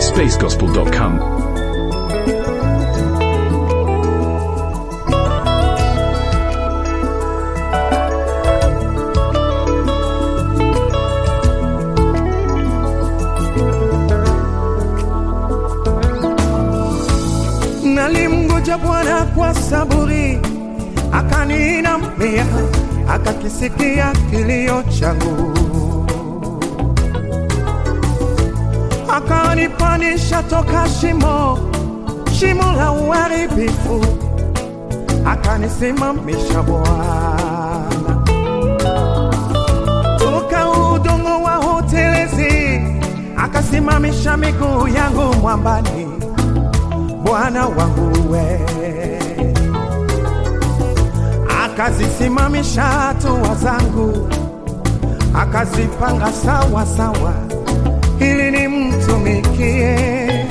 at spacegospel.com. Nalimngoja Bwana kwa saburi, akaninamia, akakisikia kilio changu, akanipanisha toka shimo, shimo la uharibifu, akanisimamisha Bwana toka udongo wa hotelezi, akasimamisha miguu yangu mwambani. Bwana wangu we, akazisimamisha hatua zangu, akazipanga sawa sawa, ili nimtumikie.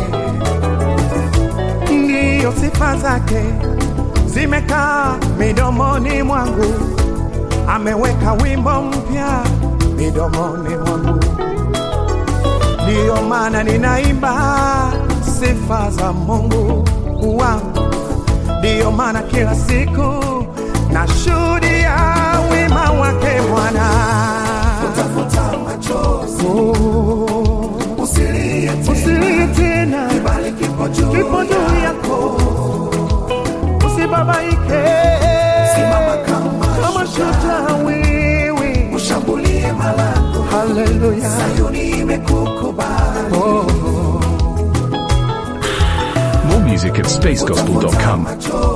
Ndiyo sifa zake zimekaa midomoni mwangu, ameweka wimbo mpya midomoni mwangu ndiyo maana ninaimba sifa za Mungu wangu, ndiyo maana kila siku nashuhudia wema wake Bwana. Utafuta machozi, Oh, usilie tena, Usilie tena, kibali kipo juu kipo juu yako. yako, usibabaike, Simama kama kama shujaa, shujaa wewe. ushambulie malango, Haleluya, Sayuni imekukubali. oh. More music at spacegospel.com. Machozi